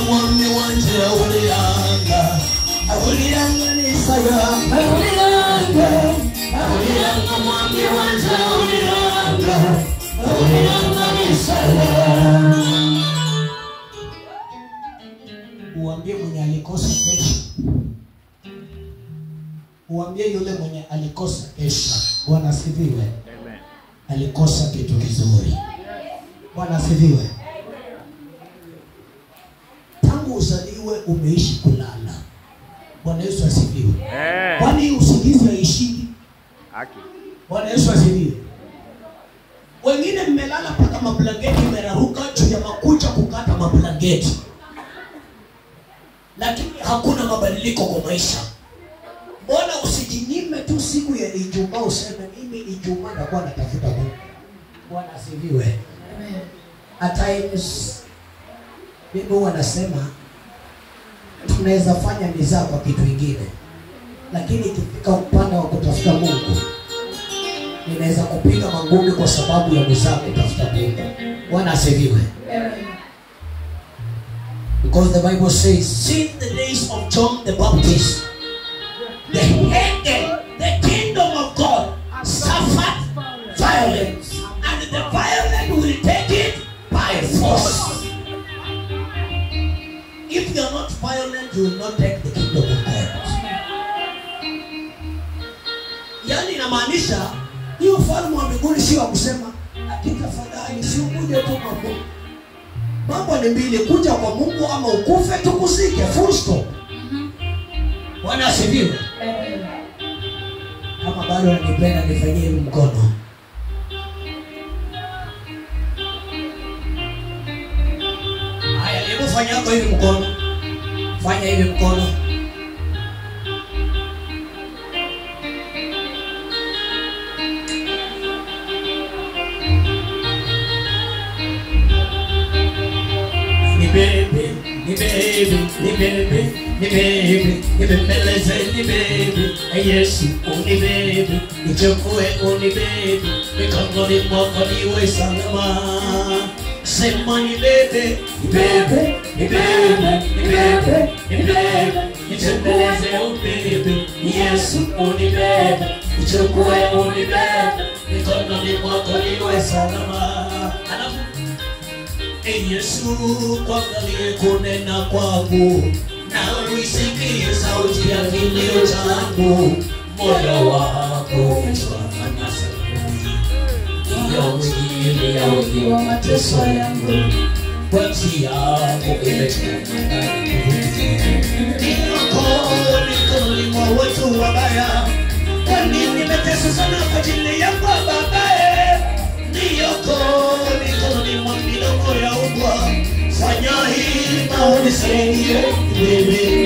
mwami wanje awuliyanga awuliyanga nisaya awuliyanga awuliyanga mwami wanje awuliyanga awuliyanga nisaya uambie mwenye alikosa kesho uambie yule mwenye alikosa kesho bwana asifiwe alikosa kitu kizuri bwana asifiwe tangu uzaliwe umeishi kulala bwana yesu asifiwe kwani hii usingizi haishiki bwana yesu asifiwe wengine mmelala mpaka mablangeti imeraruka juu ya makucha kukata mablangeti lakini hakuna mabadiliko kwa maisha mbona usijinyime tu siku ya ijumaa useme mimi ijumaa nakuwa natafuta mungu bwana asifiwe at times mimi huwa nasema tunaweza fanya mizaa kwa kitu ingine lakini ikifika upande wa kutafuta mungu ninaweza kupiga mangumi kwa sababu ya mizaa kutafuta mungu bwana asifiwe Because the Bible says, since the days of John the Baptist, the hated, the kingdom of God suffered violence, and the violent will take it by force. If you are not violent, you will not take the kingdom of God. Yaani inamaanisha hiyo ufalme wa mbinguni sio wa kusema lakini tafadhali si ukuje tu kwa Mungu mambo ni mbili kuja kwa mungu ama ukufe tukuzike full stop bwana asifiwe kama bado nanipenda nifanyie hivi mkono haya hebu fanya hapo hivi mkono fanya hivi mkono nibebe nibebe nibebe nibebe nibembeleze nibebe yesu unibebe nichukue unibebe mikononi mwako niwe salama sema nibebe nibebe nibebe nibebe nibebe nitembeleze ubebe yesu unibebe nichukue unibebe mikononi mwako niwe salama alafu Ee Yesu, kuangalie kunena kwangu na uisikie sauti ya kilio changu, moyo wako umefanya saburi iyo mwili ya wingi wa mateso yangu, kwa njia yako imetenda Niko mikononi mwa watu wabaya, kwani nimeteswa sana kwa ajili yako babaye niyoko mikononi mwa midomo ya ubwa fanya hili na unisaidie wewe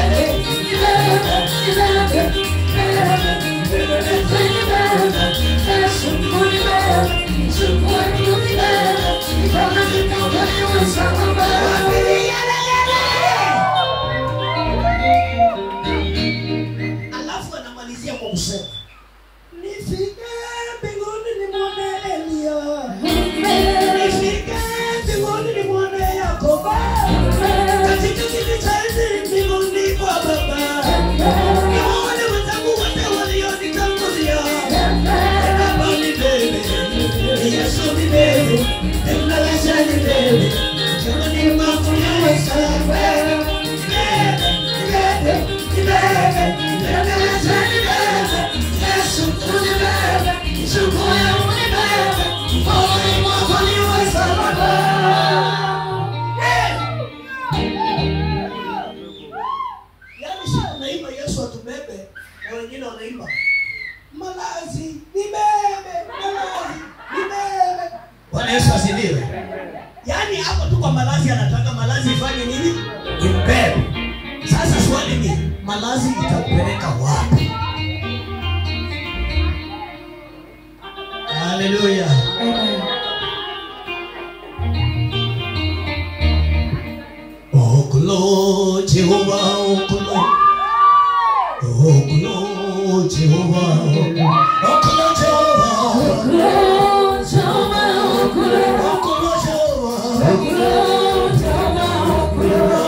alafu anamalizia kwa kusema nifike mbinguni nimwone Elia nifike mbinguni nimwone Yakobo katika kiti cha enzi mbinguni kwa Baba niwaone wenzangu wote walionitangulia Baba nibebe Yesu nibebe Emnaweza nibebe Jumani mwako yawe sawa Nibebe, nibebe, nibebe Emnaweza nibebe Yesu unibebe Nichukue unibebe Mkononi mwako niwe salama Yaani si tunaimba Yesu atubebe na wengine wanaimba malazi nibebe malazi nibebe Bwana Yesu asifiwe. Yaani hapo tu kwa malazi anataka malazi ifanye nini? Imbebe. Sasa swali ni malazi itampeleka wapi? Haleluya. Okulo Jehova okulo Okulo Jehova Okulo Jehova Okulo Jehova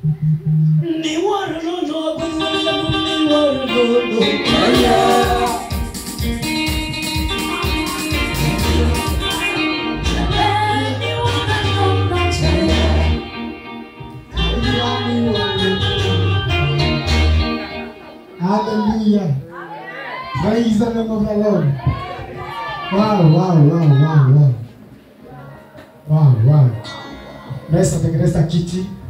Ni waranono, ni waranono. Hallelujah. Praise the name of the Lord. Wow, wow, wow, wow, wow. Wow, wow. Naweza tengeneza kiti.